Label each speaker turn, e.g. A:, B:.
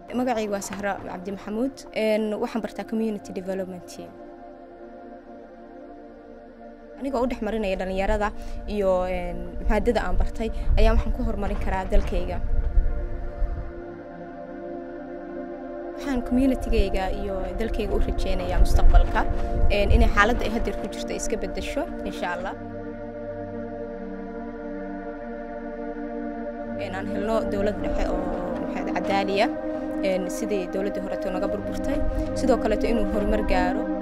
A: magacayga waa sahra cabdi maxamuud waxaan bartaa community development anigoo u dhex marinaya dhallinyarada iyo maadada aan bartay ayaa waxaan ku horumarin karaa dalkayga waxaan communitygayga iyo dalkayga u rajeynayaa mustaqbalka inay xaaladda ay haddeer ku jirto iska beddesho insha allah aan helno dowlad dhexe oo maxaad cadaaliya sidii dowladdii horeeto naga burburtay sidoo kaleeto inuu horumar gaaro